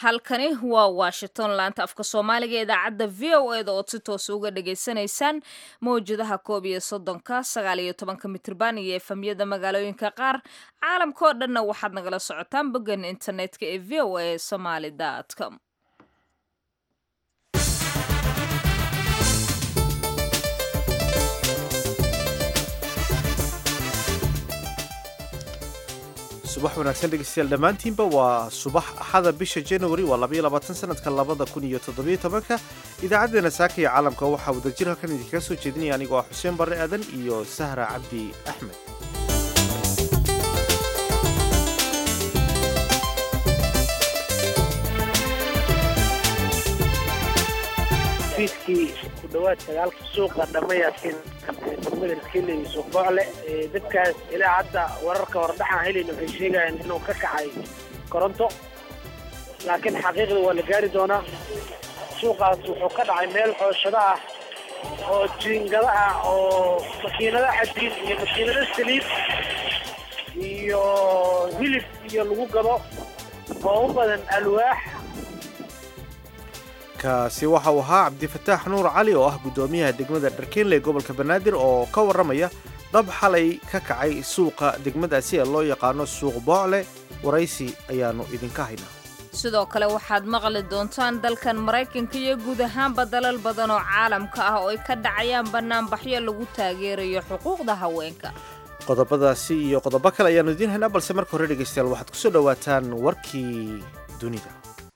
halkani waa washington laanta afka soomaaliga ee idaacadda v o eda ood si toos uga dhagaysanaysaan mawjadaha koob iyo soddonka sagaal iyo tobanka mitrban iyo efamyada magaalooyinka qaar caalamkaoo dhanna waxaad nagala socotaan boggan internetka ee v o a somaly com subax wanaagsan dhegeystayaal dhammaantiinba waa subax axada bisha january waa labaiyo labaatan sanadka labada kun iyo toddobiyo tobanka idaacaddeenna saaka iyo caalamka waxaa wadajir halkan idinkaga soo jeedinaya anigoo ah xuseen barre aadan iyo sahra cabdi axmed fiidkii ku dhawaad sagaalka suuqa dhammayaasin degmada iskele iyo suuq boocle dadkaas ilaa hadda wararka hordhaxaan helayn waxay sheegayaan inuu ka kacay koronto laakiin xaqiiqda waa la gaari doonaa suuqaas wuxuu ka dhacay meel xooshado ah oo jiingado ah oo makiinado xadiid iyo makiinado saliid iyo hilib iyo lagu gado oo u badan alwaax kaasi waxa uu ahaa cabdifataax nuur cali oo ah guddoomiyaha degmada dharkeenle ee gobolka banaadir oo ka warramaya dab xalay ka kacay suuqa degmadaasi ee loo yaqaano suuq boocle waraysi ayaannu idinka haynaa sidoo kale waxaad maqli doontaan dalkan maraykanka iyo guud ahaanba dalal badan oo caalamka ah oo ay ka dhacayaan bannaanbaxyo lagu taageerayo xuquuqda haweenka qodobadaasi iyo qodobo kale ayaannu idiin haynaa balse marka hore dhegaystayaal waxaad ku soo dhowaataan warkii dunida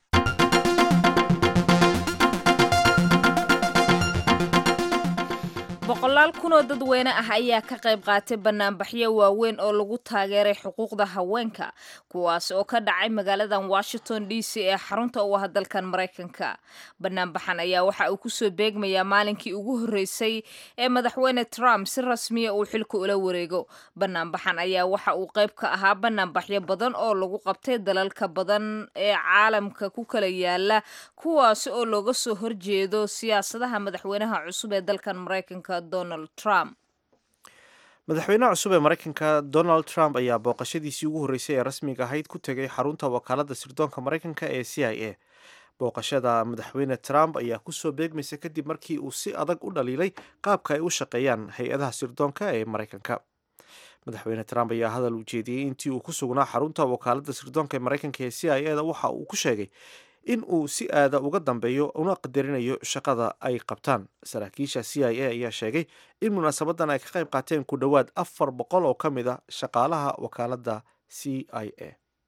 boqolaal kun oo dadweyne ah ayaa ka qayb qaatay bannaanbaxyo waaweyn oo lagu taageeray xuquuqda haweenka kuwaas oo ka dhacay magaaladan washington d c ee xarunta u ah dalkan maraykanka bannaanbaxan ayaa waxa uu kusoo beegmayaa maalinkii ugu horreysay ee madaxweyne trump si rasmiya uu xilka ula wareego bannaanbaxan ayaa waxa uu qayb ka ahaa bannaanbaxyo badan oo lagu qabtay dalalka badan ee caalamka ku kala yaala kuwaas oo looga soo horjeedo siyaasadaha madaxweynaha cusub ee dalkan maraykanka donald trump madaxweynaha cusub ee maraykanka donald trump ayaa booqashadiisii ugu horreysay ee rasmiga ahayd ku tegay xarunta wakaaladda sirdoonka maraykanka ee c i a booqashada madaxweyne trump ayaa kusoo beegmaysa kadib markii uu si adag u dhaliilay qaabka ay u shaqeeyaan hay-adaha sirdoonka ee maraykanka madaxweyne trump ayaa hadal u jeediyey intii uu ku sugnaa xarunta wakaaladda sirdoonka ee maraykanka ee c i a da waxa uu ku sheegay in uu si aada uga dambeeyo una qadarinayo shaqada ay qabtaan saraakiisha c i a ayaa sheegay in munaasabadan ay ka qayb qaateen ku dhowaad afar boqol oo ka mid a shaqaalaha wakaaladda c i a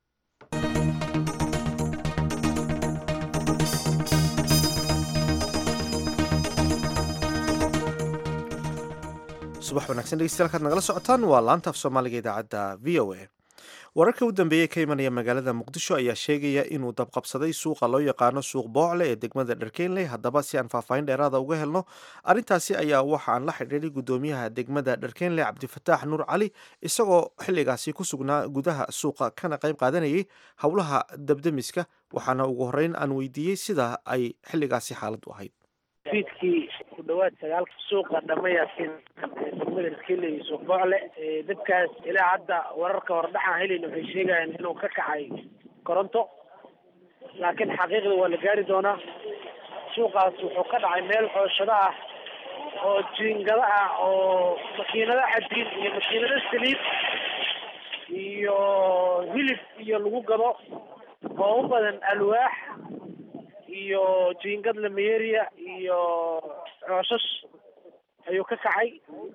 subax wanaagsan dhegeystayaal kaad nagala socotaan waa laanta af soomaaliga idaacadda v o a wararka u dambeeyey ka imanaya magaalada muqdisho ayaa sheegaya inuu dabqabsaday suuqa loo yaqaano suuq boocle ee degmada dharkeenley haddaba si aan faahfaahin dheeraada uga helno arrintaasi ayaa waxa aan la xidhiiray guddoomiyaha degmada dharkeenley cabdifataax nuur cali isagoo xilligaasi ku sugnaa gudaha suuqa kana qayb qaadanayay howlaha dabdemiska waxaana ugu horreyn aan weydiiyey sida ay xilligaasi xaaladdu ahayd fiidkii ku dhawaad sagaalka suuqa dhammayaasin degmada iskele iyo suuq boocle dadkaas ilaa hadda wararka hordhaxaan helayn waxay sheegayaan inuu ka kacay koronto laakiin xaqiiqda waa la gaari doonaa suuqaas wuxuu ka dhacay meel xooshado ah oo jiingado ah oo makiinado xadiid iyo makiinado saliid iyo hilib iyo lagu gado oo u badan alwaax iyo jiingad lameyeria iyo cooshash ayuu ka kacay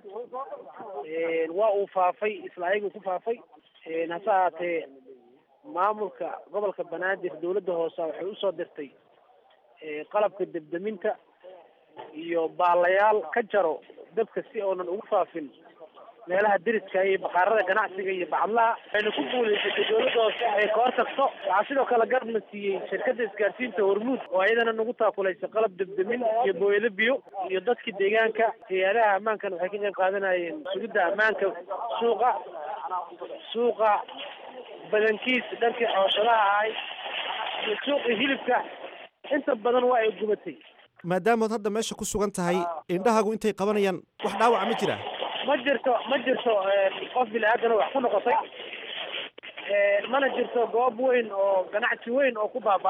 waa uu faafay isla ayaguu ku faafay hase ahaatee maamulka gobolka banaadir dawladda hoose waxay usoo dirtay qalabka debdeminta iyo baalayaal ka jaro dabka si oonan ugu faafin meelaha deriska iyo baqaarada ganacsiga iyo bacadlaha waxayna ku guulaysatay dawladda hoose ay ka hortagto waxaa sidoo kale garabna siiyey shirkadda isgaarsiinta hormuud oo ayadana nagu taakulaysa qalab debdemin iyo booyado biyo iyo dadka deegaanka hay-adaha ammaankan waxay ka qayb qaadanayeen sugidda ammaanka suuqa suuqa badankiis dhankii xooshadaha ahay iyo suuqii hilibka inta badan waa ay gubatay maadaamood hadda meesha ku sugan tahay indhahagu intay qabanayaan wax dhaawaca ma jira ma jirto ma jirto qof bini aadana wax ku noqotay mana jirto goob weyn oo ganacsi weyn oo ku baaba-ay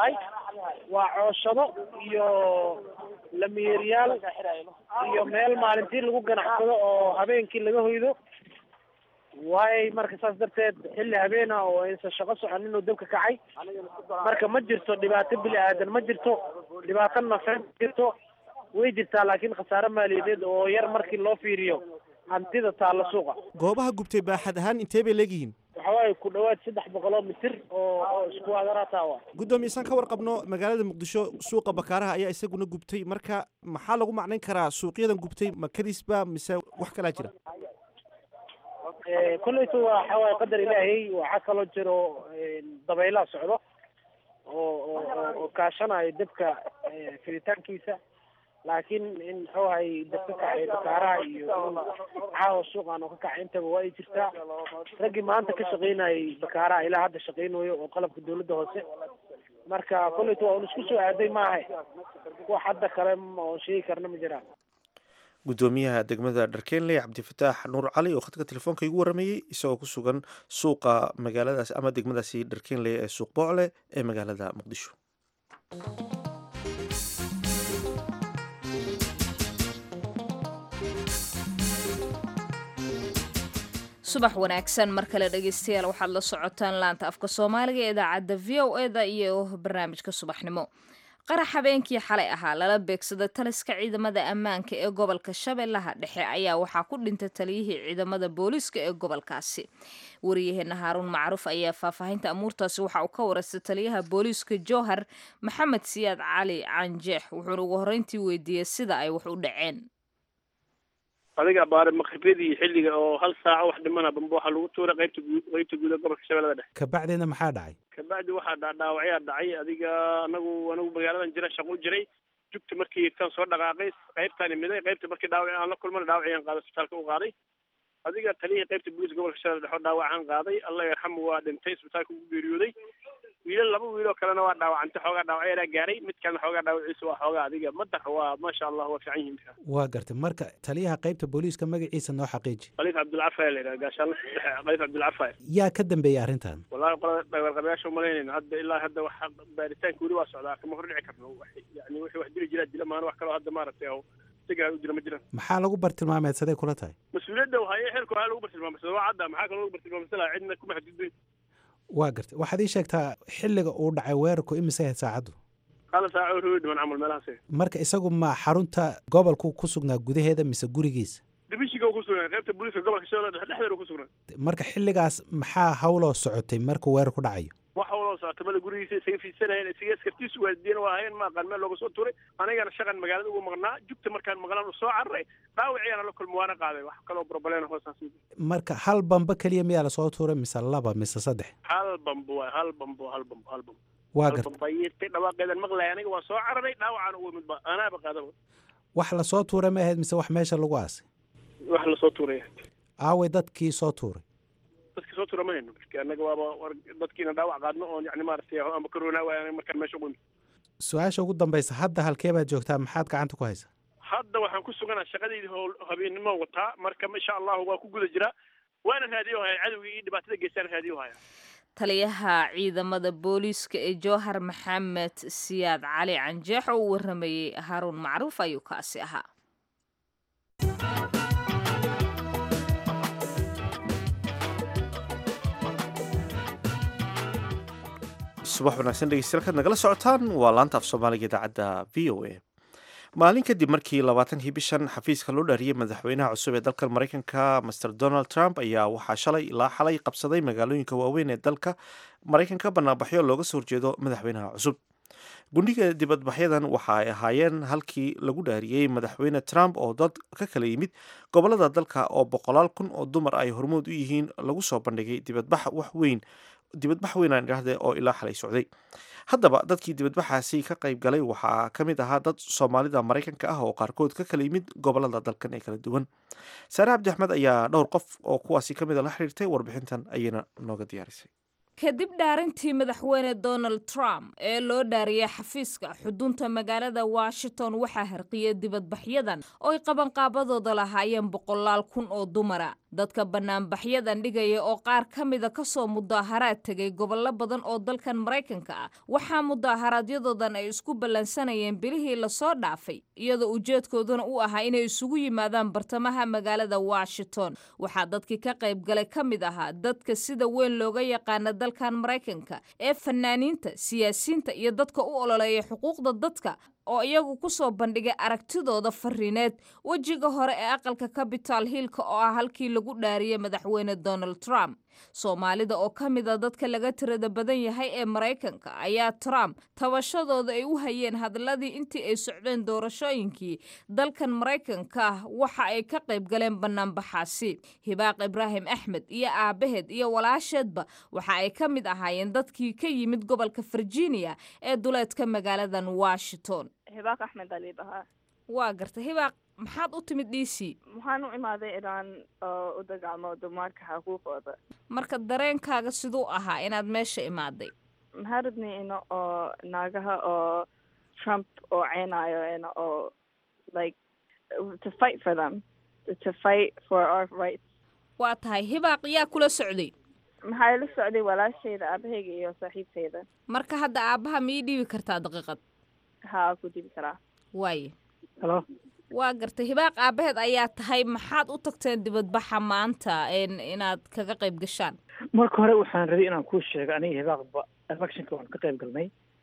waa cooshado iyo lamiyeeryaal iyo meel maalintii lagu ganacsado oo habeenkii laga hoydo waay marka saas darteed xilli habeen ah oo aysan shaqo soconin oo dabka kacay marka ma jirto dhibaato bini aadan ma jirto dhibaato nafeed ma jirto way jirtaa laakiin khasaare maaliyadeed oo yar markii loo fiiriyo hantida taalla suuqa goobaha gubtay baaxad ahaan intee bay leegyihiin waxa waaye ku dhawaad saddex boqol oo mitir oo oo isku agarata wa guddoomiyesan ka warqabno magaalada muqdisho suuqa bakaaraha ayaa isaguna gubtay marka maxaa lagu macnayn karaa suuqyadan gubtay ma kadisba mise wax kalaa jira kolleyto waxa waaye qadar ilaahay waxaa kaloo jiro dabaylaha socdo oo oo oo kaashanayo dabka fiditaankiisa laakiin in muxuu ahay dab ka kacay bakaaraha iyo in caawa suuqan oo ka kacay intaba waa ay jirtaa raggii maanta ka shaqaynayay bakaaraha ilaa hadda shaqaynayo oo qalabka dawladda hoose marka kolleyto waa un isku soo aaday maaha wax hadda kale oo sheegi karna ma jiraan guddoomiyaha degmada dharkeenley cabdifataax nuur cali oo khadka telefoonka igu waramayey isagoo ku sugan suuqa magaaladaas ama degmadaasi dharkeenley ee suuq boocle ee magaalada muqdisho subax wanaagsan mar kale dhegeystayaal waxaad la socotaan laanta afka soomaaliga ee idaacadda v o e da iyo barnaamijka subaxnimo qarax habeenkii xalay ahaa lala beegsaday taliska ciidamada ammaanka ee gobolka shabeellaha dhexe ayaa waxaa ku dhintay taliyihii ciidamada booliiska ee gobolkaasi wariyaheena haaruun macruuf ayaa faahfaahinta amuurtaasi waxa uu ka waraystay taliyaha booliiska jowhar maxamed siyaad cali canjeex wuxuuna ugu horreyntii weydiiyey sida ay wax u dhaceen adiga baare maqribadii xilliga oo hal saaco wax dhimana bamba waxaa lagu tuuray qaybta guud qaybta guud ee gobolka shabeellada dhexe kabacdina maxaa dhacay kabacdi waxaa dha dhaawacyaa dhacay adiga anagu anagu magaaladan jira shaqo u jiray jugta markii tan soo dhaqaaqay qaybtaan imiday qaybta markii dhaawac aan la kulmana dhaawaciyaan qaaday isbitaalka u qaaday adiga taliyihii qaybta booliiska gobolka shabeellada dhexe oo dhaawacaan qaaday allah yarxamu waa dhintay isbitaalka ugu geeriyooday wiilal laba wiiloo kalena waa dhaawacantay xoogaa dhaawacyadaa gaaray mid kalena xoogaa dhaawaciisa waa xoogaa adiga madar waa maasha allah waa fiican yihiin waa gartay marka taliyaha qaybta booliiska magaciisa noo xaqiiji khaliif cabdilcafa la yidhaha gaashaanle khaliif cabdilcafa yaa ka dambeeyey arrintan wallahi qolada dhagarqabayaasha umalaynayna hadda ilaa hadda waxa baaritaanka weli waa socdaa kama hor dhici karno yani wixii wax dili jiraa dila maana wax kaloo hadda maaragtay oo sigaa u jira ma jiraan maxaa lagu bartilmaameedsaday kula tahay mas-uuliyadda haye xilka waxaa lagu bartilmaamsada waa cadda maxaa kaloo lagu bartilmaamsada cidna kuma xadgudbay waa gartay waxaad ii sheegtaa xilliga uu dhacay weerarku imise ahayd saacaddu hal saaco rowi dhiman camal meelahaas marka isagu ma xarunta gobolku ku sugnaa gudaheeda mise gurigiisa dibishiga uu ku sugnaa qaybta booliiska gobolka shabeellada dhexe dhexdeeda uu ku sugnaa marka xilligaas maxaa hawloo socotay markuu weerar ku dhacayo wax hawloo socota mala gurigiisa isaga fiidsanayeen isaga askartiisu waalidiina waa hayeen ma aqaan meel looga soo tuuray anigana shaqan magaalada ugu maqnaa jugta markaan maqlaan u soo cararay dhaawiciyaana la kulma waana qaaday wax kaloo broblem hoosaas marka hal bamba keliya miyaa lasoo tuuray mise laba mise saddex hal bambo waay hal bambo hal bambo hal bambo waa gartay bambayirtay dhawaaqeedan maqlaya aniga waa soo cararay dhaawacaan ugu midba anaaba qaadaba wax lasoo tuuray ma ahayd mise wax meesha lagu aasay wax lasoo tuuray aaway dadkii soo tuuray dadkii soo tuura ma hayno marka annaga waaba dadkiina dhaawac qaadno oon yani maaragtay amba karoonaa waay markaan meesha ugu imid su-aasha ugu dambaysa hadda halkee baad joogtaa maxaad gacanta ku haysaa hadda waxaan ku suganaa shaqadaydi howl habeennimo wataa marka insha allahu waa ku guda jiraa waana raadiyo haya cadowgii iyo dhibaatada geystaan raadiyo haya taliyaha ciidamada booliiska ee jowhar maxamed siyaad cali canjeex oo u waramayey haaruun macruuf ayuu kaasi ahaa subax wanaagsan dhegeystayaal kaad nagala socotaan waa laanta af soomaaliga idaacadda v o a maalin kadib markii labaatankii bishan xafiiska loo dhaariyey madaxweynaha cusub ee dalka maraykanka master donald trump ayaa waxaa shalay ilaa xalay qabsaday magaalooyinka waaweyn ee dalka maraykanka banaanbaxyo looga soo horjeedo madaxweynaha cusub gundhiga dibadbaxyadan waxa ay ahaayeen halkii lagu dhaariyey madaxweyne trump oo dad ka kala yimid gobolada dalka oo boqolaal kun oo dumar ay hormood u yihiin lagu soo bandhigay dibadbax wax weyn dibadbax weyn aan idhaahde oo ilaa xalay socday haddaba dadkii dibadbaxaasi ka qayb galay waxaa ka mid ahaa dad soomaalida maraykanka ah oo qaarkood ka kala yimid gobolada dalkan ee kala duwan saare cabdi axmed ayaa dhowr qof oo kuwaasi ka mida la xiriirtay warbixintan ayayna nooga diyaarisay kadib dhaarintii madaxweyne donald trump ee loo dhaariyey xafiiska xudunta magaalada washington waxaa harqiyey dibadbaxyadan oo ay qabanqaabadooda lahaayeen boqolaal kun oo dumara dadka banaanbaxyadan dhigaya oo qaar ka mida kasoo mudaaharaad tegay gobollo badan oo dalkan maraykanka ah waxaa mudaaharaadyadoodan ay isku ballansanayeen bilihii lasoo dhaafay iyadoo ujeedkooduna u ahaa inay isugu yimaadaan bartamaha magaalada washington waxaa dadkii ka qayb galay ka mid ahaa dadka sida weyn looga yaqaana dalkan maraykanka ee fanaaniinta siyaasiyiinta iyo dadka u ololeeya xuquuqda dadka oo iyagu ku soo bandhigay aragtidooda fariineed wejiga hore ee aqalka capital hillka oo ah halkii lagu dhaariyey madaxweyne donald trump soomaalida oo ka mid a dadka laga tirada badan yahay ee maraykanka ayaa trump tabashadooda ay u hayeen hadalladii intii ay socdeen doorashooyinkii dalkan maraykanka waxa ay ka qayb galeen banaanbaxaasi hibaaq ibraahim axmed iyo aabaheed iyo walaasheedba waxa ay ka mid ahaayeen dadkii ka yimid gobolka virginia ee duleedka magaaladan washington hibaaq axmed ali dhahaa waa gartay hibaaq maxaad u timid d c waxaan u imaaday inaan u dagaalmo dumarka xuquuqooda marka dareenkaaga siduu ahaa inaad meesha imaaday maxaa rabnay ina oo naagaha oo trump oo ceynayo ina oo like to fight for them to fight for our rights waa tahay hibaaq yaa kula socday maxaa ila socday walaashayda aabahayga iyo saaxiibtayda marka hadda aabbaha ma ii dhiibi kartaa daqiiqad haa ku dibi karaa waaye halo waa gartay hibaaq aabaheed ayaa tahay maxaad u tagteen dibadbaxa maanta inaad kaga qayb gashaan marka hore waxaan rabay inaan kuu sheego aniga hibaaqba electionka waan ka qayb galnay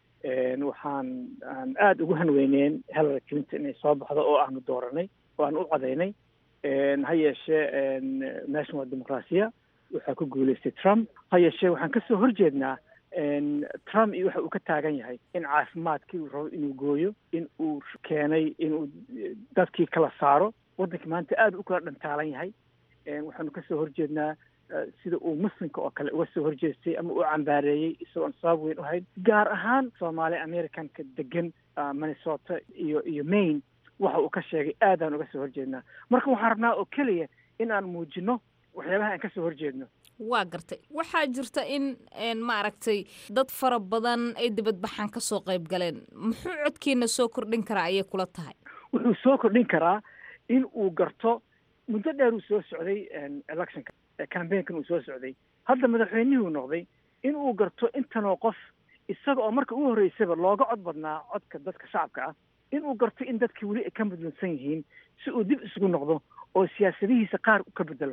waxaan aan aada ugu hanweyneen hillary clinton inay soo baxdo oo aanu dooranay oo aan u codaynay ha yeeshee meeshan waa dimuqraasiya waxaa ku guulaystay trump ha yeeshee waxaan kasoo horjeednaa trump iyo waxa uu ka taagan yahay in caafimaadkii uu rabo inuu gooyo in uu keenay inuu dadkii kala saaro waddankii maanta aada u kala dhantaalan yahay waxaanu kasoo horjeednaa sida uu muslimka oo kale uga soo horjeestay ama uu cambaareeyey isagoon sabab weyn u hayn gaar ahaan soomaali americanka degan minnesota iyo iyo maine waxa uu ka sheegay aadaan uga soo horjeednaa marka waxaan rabnaa oo keliya in aan muujino waxyaabaha aan kasoo horjeedno waa gartay waxaa jirta in maaragtay dad fara badan ay dibadbaxan ka soo qayb galeen muxuu codkiina soo kordhin karaa ayay kula tahay wuxuu soo kordhin karaa in uu garto muddo dheer uu soo socday electionka cambaynkan uu soo socday hadda madaxweynihuu noqday in uu garto intanoo qof isaga oo marka ugu horreysaba looga cod badnaa codka dadka shacabka ah in uu garto in dadkii weli ay ka mudlansan yihiin si uu dib isugu noqdo oo siyaasadihiisa qaar ka bedelo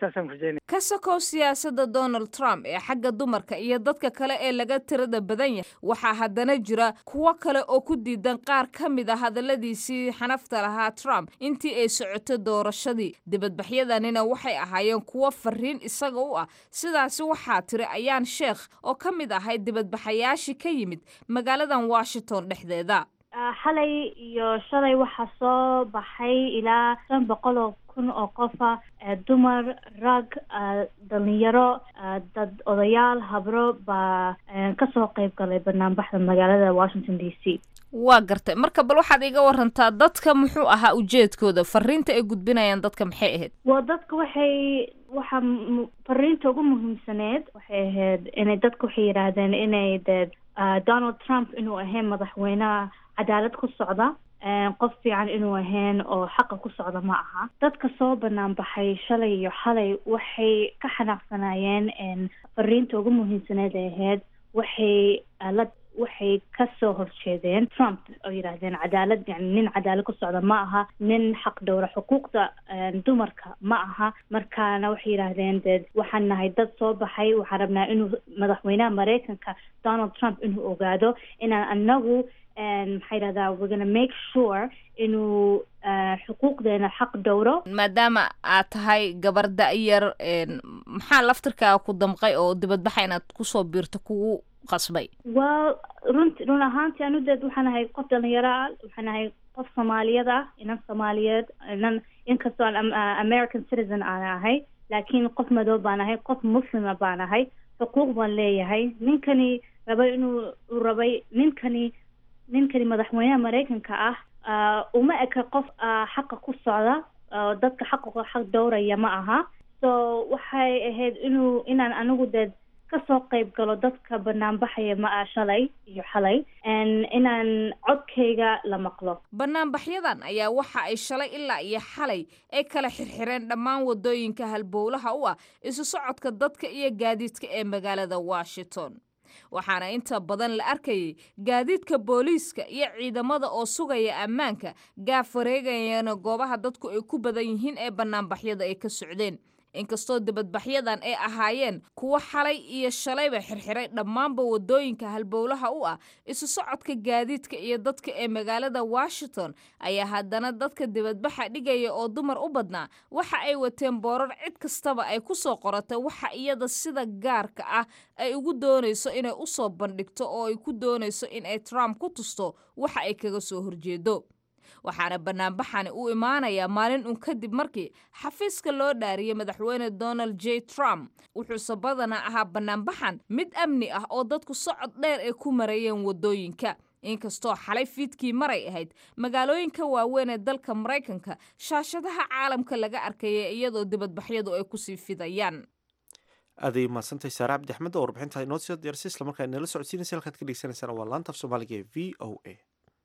ka sokow siyaasadda donald trump ee xagga dumarka iyo dadka kale ee laga tirada badan yahay waxaa haddana jira kuwo kale oo ku diidan qaar ka mid a hadalladiisii xanafta lahaa trump intii ay socoto doorashadii dibadbaxyadanina waxay ahaayeen kuwo fariin isaga u ah sidaasi waxaa tiri ayaan sheekh oo ka mid ahayd dibadbaxayaashii ka yimid magaaladan washington dhexdeeda xalay iyo shalay waxaa soo baxay ilaa shan boqol oo kun oo qofa dumar rag dhalinyaro dad odayaal habro baa kasoo qayb galay banaanbaxda magaalada washington d c waa gartay marka bal waxaad iga warantaa dadka muxuu ahaa ujeedkooda fariinta ay gudbinayaan dadka maxay ahayd waa dadka waxay waxa fariinta ugu muhiimsaneed waxay ahayd inay dadka waxay yidhaahdeen inay de donald trump inuu ahayn madaxweyneha cadaalad ku socda qof fiican inuu ahayn oo xaqa ku socda ma aha dadka soo banaan baxay shalay iyo xalay waxay ka xanaaqsanayeen fariinta ugu muhiimsaneed ee ahayd waxay la waxay kasoo horjeedeen trump oo yidhaahdeen cadaalad yani nin cadaalad ku socda ma aha nin xaq dhowra xuquuqda dumarka ma aha markaana waxay yidhaahdeen de waxaan nahay dad soo baxay waxaan rabnaa inuu madaxweynaha maraykanka donald trump inuu ogaado inaan anagu maxaa yidhahdaa we're gonna make sure inuu xuquuqdeena xaq dhowro maadaama aad tahay gabar da-yar maxaa laftirkaaga ku damqay oo dibadbaxa inaad kusoo biirto kugu qasbay well runt run ahaantii anu deed waxaan ahay qof dhalinyaro ah waxaan ahay qof soomaaliyad ah inan soomaaliyeed inan inkastoo aan american citizen aan ahay laakiin qof madow baan ahay qof muslima baan ahay xuquuq baan leeyahay ninkani rabay inuu uu rabay ninkani ninkani madaxweynaha maraykanka ah uma eka qof xaqa ku socda dadka xaqa xaq dhowraya ma aha so waxay ahayd inuu inaan anigu deed kasoo qayb galo dadka banaanbaxaya ma ah shalay iyo xalay inaan codkayga la maqlo banaanbaxyadan ayaa waxa ay shalay ilaa iyo xalay ay kala xirxireen dhammaan wadooyinka halbowlaha u ah isu socodka dadka iyo gaadiidka ee magaalada washington waxaana inta badan la arkayay gaadiidka booliiska iyo ciidamada oo sugaya ammaanka gaaf wareegayana goobaha dadku ay ku badan yihiin ee banaanbaxyada ay ka socdeen inkastoo dibadbaxyadan ay ahaayeen kuwo xalay iyo shalayba xirxiray dhammaanba wadooyinka halbowlaha u ah isu socodka gaadiidka iyo dadka ee magaalada washington ayaa haddana dadka dibadbaxa dhigaya oo dumar u badnaa waxa ay wateen boorar cid kastaba ay ku soo qoratay waxa iyada sida gaarka ah ay ugu doonayso inay u soo bandhigto oo ay ku doonayso in ay trump ku tusto waxa ay kaga soo horjeedo waxaana banaanbaxani u imaanayaa maalin un kadib markii xafiiska loo dhaariyey madaxweyne donald j trump wuxuuse badanaa ahaa banaanbaxan mid amni ah oo dadku socod dheer ay ku marayeen wadooyinka inkastoo xalay fiidkii maray ahayd magaalooyinka waaweyn ee dalka maraykanka shaashadaha caalamka laga arkaya iyadoo dibadbaxyadu ay kusii fidayaan aaday mahadsantahay saare cabdi axmed oo warbixinta inoo soo diyaarsay islamarkaa inala socodsiinaysa halkaad ka dhegeysanaysaan waa laanta af soomaaliga ee v o a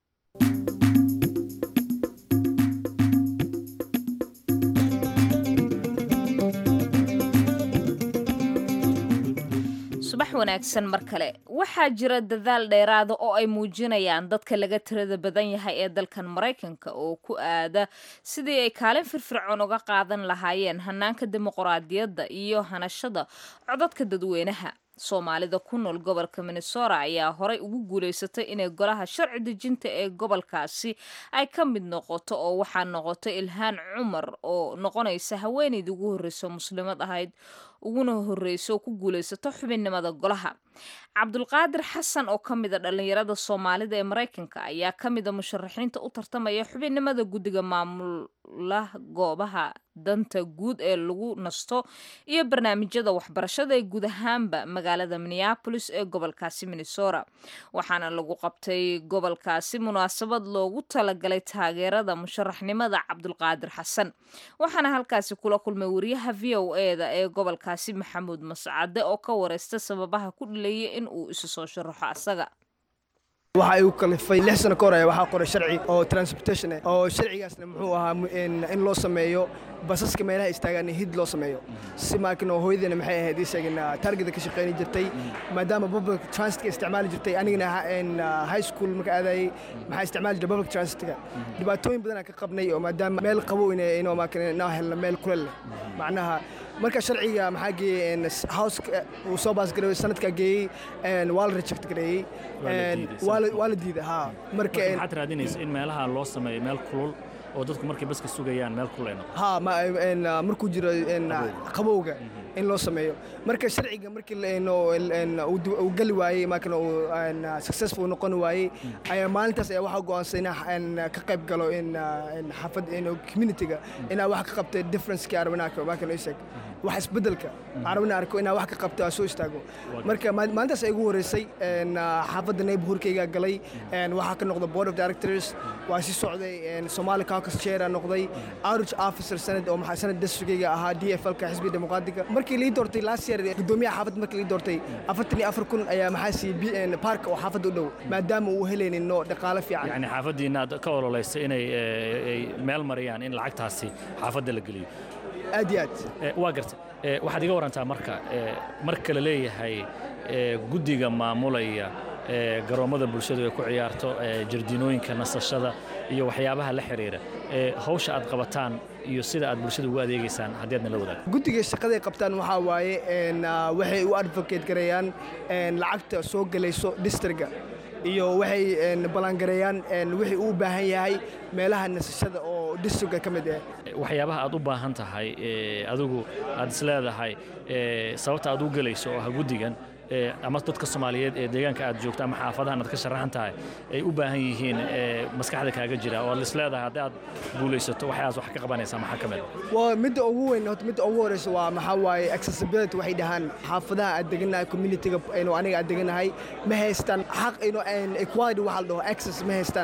subax wanaagsan mar kale waxaa jira dadaal dheeraada oo ay muujinayaan dadka laga tirada badan yahay ee dalkan maraykanka oo ku aada sidii ay kaalin firfircoon uga qaadan lahaayeen hanaanka dimuqraadiyadda iyo hanashada codadka dadweynaha soomaalida ku nool gobolka minnesota ayaa horay ugu guulaysatay inay golaha sharci dejinta ee gobolkaasi ay ka mid noqoto oo waxaa noqotay ilhaan cumar oo noqonaysa haweeneydii ugu horreysa muslimad ahayd uguna horreysa oo ku guulaysato xubinnimada golaha cabdulqaadir xasan oo ka mid a dhallinyarada soomaalida ee maraykanka ayaa ka mid a musharaxiinta u tartamaya xubinnimada guddiga maamula goobaha danta guud ee lagu nasto iyo barnaamijyada waxbarashada ee guud ahaanba magaalada minneabolis ee gobolkaasi minnesota waxaana lagu qabtay gobolkaasi munaasabad loogu talagalay taageerada musharaxnimada cabdulqaadir xasan waxaana halkaasi kula kulmay wariyaha v o eda ee gobolkaasi maxamuud mascade oo ka wareysta sababaha ku dhilayay in uu isu soo sharaxo asaga waxa igu kalifay lix sano ka hor waxaa qoray sharci oo transportation ah oo sharcigaasna muxuu ahaa in loo sameeyo basaska meelaha istaagaan hid loo sameeyo si maakin oo hooyadeena maxay ahayd isagin targeta ka shaqayni jirtay maadaama public transitka isticmaali jirtay anigana high school marka aadayay maxaa isticmaali jiray public transitka dhibaatooyin badanaa ka qabnay oo maadaama meel qabow inoo maakin inoo helno meel kulel leh macnaha marka sharciga maxaa geeyey house uu soo baasgareeyey sanadkaa geeyey waa la reject gareeyey waa la diiday ha marka maxaad raadinaysa in meelaha loo sameeyo meel kulul oo dadku markay baska sugayaan meel kulul ay noqoto ha markuu jiro qabowga in loo sameeyo marka sharciga markii uu gali waayey maakin uu successful noqon waayey ayaa maalintaas ayaa waxaa go'aansan in ka qayb galo in xaafad communityga inaa wax ka qabta differencekii arabinaaka maakin isag wax isbedelka arabina arko inaa wax ka qabta aa soo istaago marka maalintaas ay ugu horeysay xaafadda neighborhoodkayga galay waxaa ka noqda board of directors waa sii socday somali caucus chair aa noqday outreach officer sanad oo maxaa sanad districtgayga ahaa d f lka xisbiga dimuqraadiga markii lii doortay last year gudoomiyaha xaafadda markii lii doortay afartan iyo afar kun ayaa maxaa siiyey park oo xaafadda u dhow maadaama uu helaynin no dhaqaale fiican yani xaafaddiina aad ka ololaysa inay meel mariyaan in lacagtaasi xaafadda la geliyo aad iyo aad waa garta waxaad iga warantaa marka marka la leeyahay guddiga maamulaya garoommada bulshadu ay ku ciyaarto jardiinooyinka nasashada iyo waxyaabaha la xiriira hawsha aad qabataan iyo sida aad bulshada ugu adeegaysaan haddii aadna la wadaagto guddiga shaqaday qabtaan waxaa waaye waxay u advocate gareeyaan lacagta soo gelayso districga iyo waxay ballaangareeyaan wixii uu u baahan yahay meelaha nasashada oo districga ka mid ah waxyaabaha aad u baahan tahay adigu aad isleedahay sababta aad u gelayso oo ah guddigan ama dadka soomaaliyeed ee deegaanka aad joogto ama xaafadahan aad ka sharaxan tahay ay u baahan yihiin maskaxda kaaga jira oo aad isleedahay haddii aad guulaysato waxaas wax ka qabanaysaa maxaa ka mid waa midda ugu weyn horta midda ugu horeysa waa maxaa waaye accessibility waxay dhahaan xaafadaha aad deganahay communityga aynu aniga aad deganahay ma haystaan xaq aynu equality waxa la dhaho access ma haystaan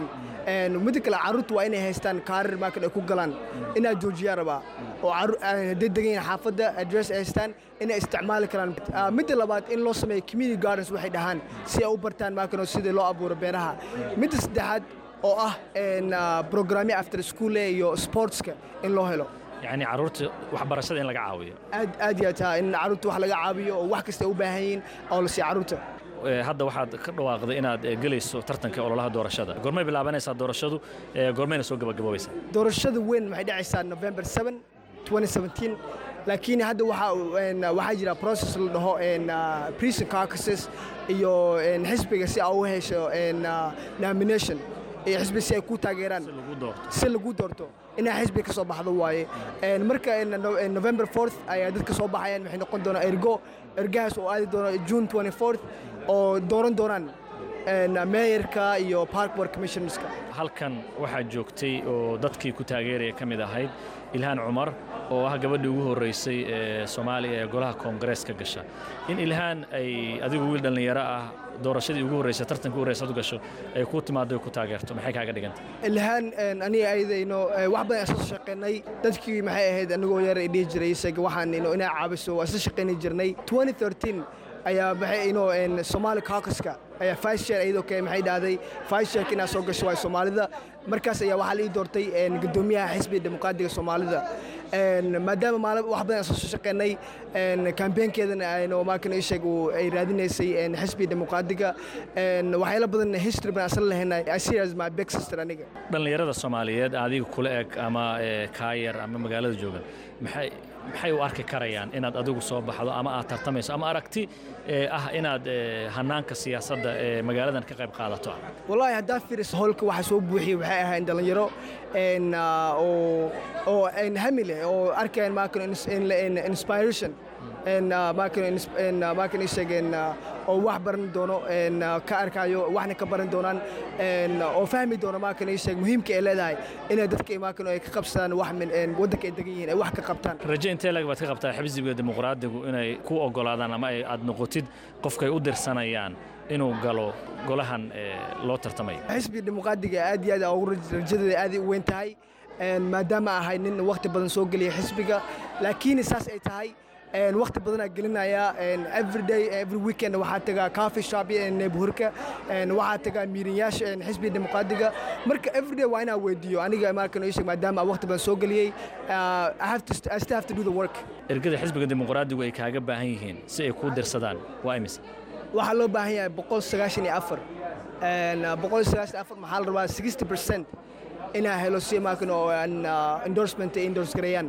midda kale carruurta waa inay haystaan kaarir maakan ay ku galaan inaa joojiyaa rabaa oo hadday degan yihiin xaafadda address ay haystaan inay isticmaali karaan midda labaad in loo sameeyo community gardens waxay dhahaan si ay u bartaan maakan oo sidii loo abuuro beeraha midda saddexaad oo ah programme after school iyo sportska in loo helo yacni carruurta waxbarashada in laga caawiyo aad aad iyo aad taa in carruurta wax laga caawiyo oo wax kasta ay u baahan yihiin oo la siiyo carruurta hadda waxaad ka dhawaaqday inaad gelayso tartanka ololaha doorashada goormay bilaabanaysaa doorashadu goormayna soo gabagaboobaysaa doorashada weyn waxay dhacaysaa november 7 2017 laakiin hadda waxaa waxaa jira process la dhaho precinct caucuses iyo xisbiga si aa u hesho nomination iyo xisbi si ay ku taageeraan si lagu doorto inaa xisbi ka soo baxdo waaye marka november 4th ayaa dadka soo baxayaan waxay noqon doonaa ergo ergahaas oo aadi doono june 24th oo dooran doonaan meeyarka iyo park board commissionerska halkan waxaa joogtay oo dadkii ku taageeraya ka mid ahayd ilhaan cumar oo ah gabadhii ugu horraysay ee soomaaliya ee golaha koongareeska gasha in ilhaan ay adigu wiil dhallinyaro ah doorashadii ugu horreysay tartanka ugu horreysa ad gasho ay ku timaado ku taageerto maxay kaaga dhiganta ilhaan aniga ayadayno wax badan isla shaqeynay dadkii maxay ahayd anigoo yar ay dhihi jiray isaga waxaan ino inaa caabiso waa isla shaqeyni jirnay 2013 ayaa maxay ino Somali caucuska ayaa vice chair iyadoo kale maxay dhahday vice chair inaa soo gasho waa Soomaalida markaas ayaa waxaa la ii doortay gudoomiyaha xisbiga dimuqraadiga Soomaalida maadaama maalin wax badan soo shaqeynay campaignkeedana ayno maakan ii sheeg ay raadinaysay xisbiga dimuqraadiga waxyaalo badan history baan asal lahaynay I see as my big sister aniga dhallinyarada Soomaaliyeed adiga kula eg ama kaayar ama magaalada joogan maxay maxay u arki karayaan inaad adigu soo baxdo ama aad tartamayso ama aragti ah inaad hanaanka siyaasadda ee magaaladan ka qayb qaadato wallaahi haddaa fiiriso howlka waxa soo buuxiyey waxay ahayn dhallinyaro oo oo hami leh oo arkayaan maakan inspiration maakan ii sheegeen oo wax baran doono ka arkayo waxna ka baran doonaan oo fahmi doono maakan ii sheeg muhiimka ay leedahay inay dadka maakan ay ka qabsadaan wax waddanka ay degan yihiin ay wax ka qabtaan raje intee lag baad ka qabtaa xisbiga dimuqraadigu inay ku ogolaadaan ama aad noqotid qofkay u dirsanayaan inuu galo golahan loo tartamayo xisbiga dimuqraadiga aad iyo aad ugu rajadeeda aad u weyn tahay maadaama ahay nin waqti badan soo geliya xisbiga laakiin saas ay tahay waqti badanaa gelinaya everyday every weekend waxaa tagaa coffee shop neighborhoodka waxaa tagaa miirinyaasha xisbiga dimuqraadiga marka everyday waa inaa weydiiyo aniga markan ii sheeg maadaama waqti badan soo geliyey I have to I still have to do the work ergada xisbiga dimuqraadigu ay kaaga baahan yihiin si ay kuu dirsadaan waa imise waxaa loo baahan yahay boqol sagaashan iyo afar boqol sagaashan afar maxaa la rabaa sixty percent inaa helo si maakan oo endorsement ay endorse gareeyaan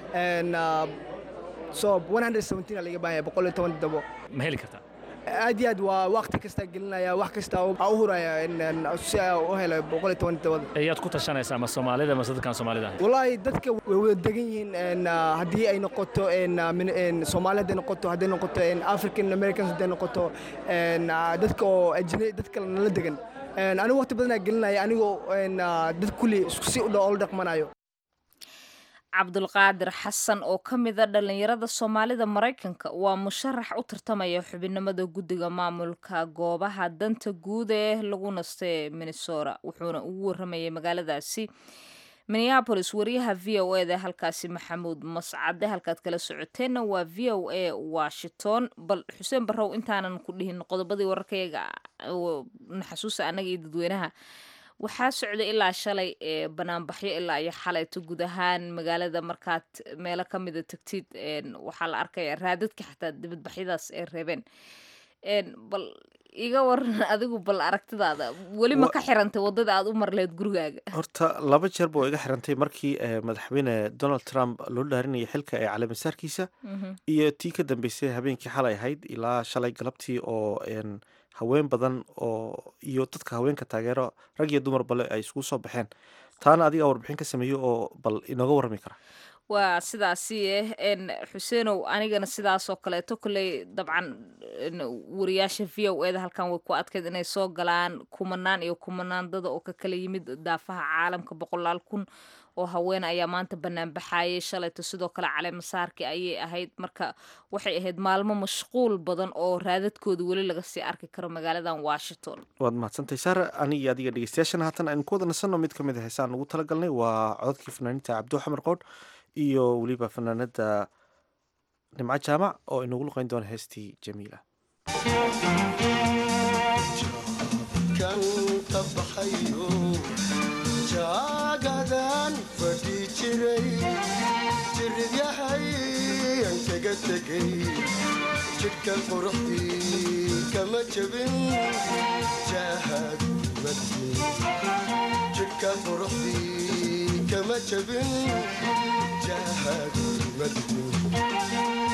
so 117 laga baahan yahay boqol iyo toban dabo ma heli kartaa aad iyo aad waa waqti kasta gelinaya wax kasta u huraya si u helo boqol iyo toban dabada ayaad ku tashanaysaa ma soomaalida mase dadkaan soomaalida wallaahi dadka way wada degan yihiin haddii ay noqoto soomaali hadday noqoto hadday noqoto african americans hadday noqoto dadka oo ajnabi dad kale nala degan anigu waqti badanaa gelinaya anigoo dad kulli si u oola dhaqmanayo cabdulqaadir xasan oo ka mida dhallinyarada soomaalida maraykanka waa musharax u tartamaya xubinimada guddiga maamulka goobaha danta guud ee lagu nastay minnesota wuxuuna ugu waramayay magaaladaasi minneabolis wariyaha v o eda halkaasi maxamuud mascade halkaad kala socoteenna waa v o a washington bal xuseen barrow intaanan ku dhihin qodobadii wararkayaga naxasuusa annaga iyo dadweynaha waxaa socday ilaa shalay ee banaanbaxyo ilaa iyo xalayto guud ahaan magaalada markaad meelo ka mida tagtid waxaa la arkaya raadadka xataa dibadbaxyadaas ay reebeen bal iga waran adigu bal aragtidaada weli ma ka xirantay waddada aad u marleed gurigaaga horta laba jeer ba oo iga xirantay markii madaxweyne donald trump loo dhaarinayay xilka ee caleemasaarkiisa iyo tii ka dambeysay habeenkii xalay ahayd ilaa shalay galabtii oo haween badan oo iyo dadka haweenka taageero rag iyo dumar bale ay isugu soo baxeen taana adiga warbixin ka sameeyo oo bal inooga warrami kara waa sidaasi eh xuseenow anigana sidaasoo kaleeto kolley dabcan wariyaasha v o eda halkan way ku adkeyd inay soo galaan kumanaan iyo kumanaan dada oo ka kala yimid daafaha caalamka boqolaal kun oo haween ayaa maanta banaanbaxayay shalayto sidoo kale caleemasaarki ayay ahayd marka waxay ahayd maalmo mashquul badan oo raadadkooda weli laga sii arki karo magaaladan washington waad mahadsantahay saare aniga iyo adiga dhegeystayaashana haatan aynu ku wada nasanno mid ka mid a heesaan ugu talagalnay waa cododkii fanaaniinta cabdo xamar qoodh iyo weliba fanaanada nimco jaamac oo inagu luqeyn doona heestii jamiila kan ka baxayo jaagadan fadhi jiray jiridyahay aan kaga tegay jidhka quruxdii kama jabin jaahad madin jidhka quruxdii kama jabin jaahad madin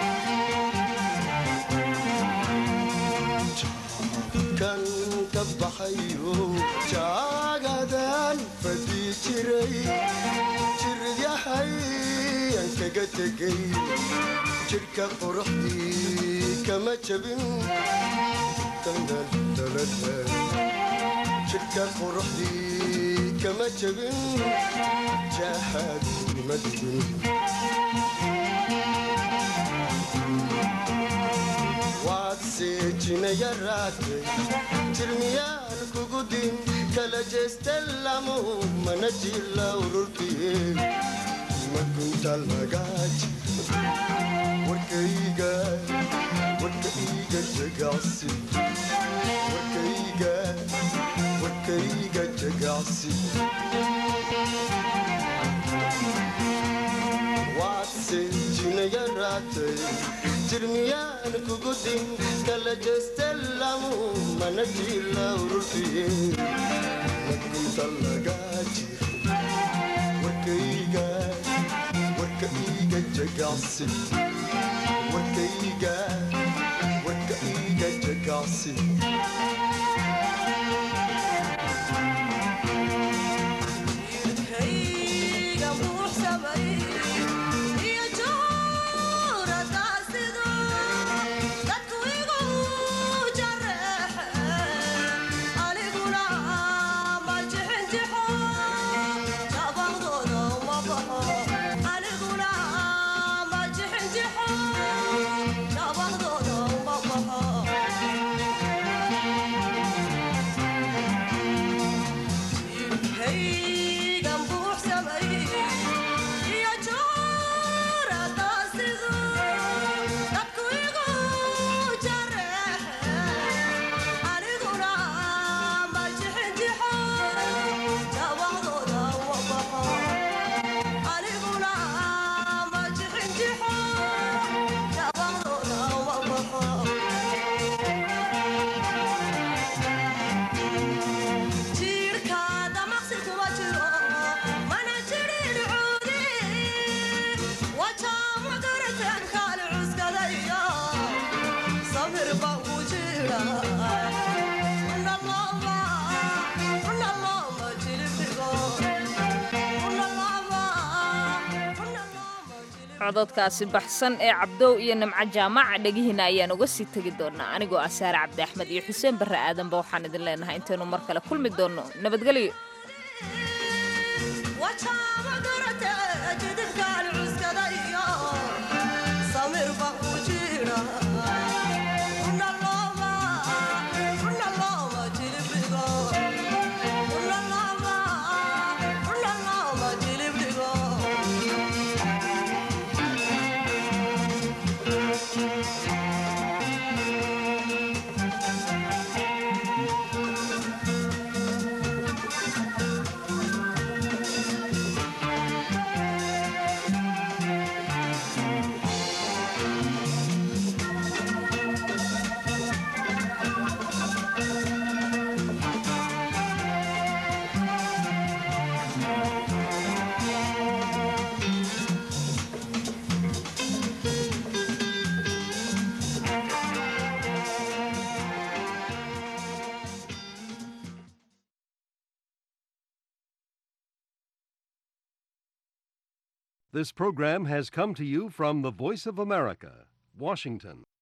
kan ka baxayo jaagadan fadhi jiray jiridyahay aan kaga tegay jidhka quruxdii kama jabin jidhka quruxdii kama jabin jaahad madin waad seejinaya raatay jirmiyaan kugu din kala jeesta lamu mana jila ururtiye makunta lagaaji warkayga warkayga jagacsi warkayga warkayga jagacsi waad seejinaya raatay jirmiyaan kugu din kala jeesta lamu mana jila ururtiye makunta lagaaji warkayga warkayga jagacsi warkayga warkayga jagacsi cododkaasi baxsan ee cabdow iyo nimco jaamaca dhegihiina ayaan uga sii tegi doonaa anigoo ah saare cabdi axmed iyo xuseen barre aadanba waxaan idin leenahay intaynu mar kale kulmi doonno nabadgelyo This program has come to you from the Voice of America, Washington.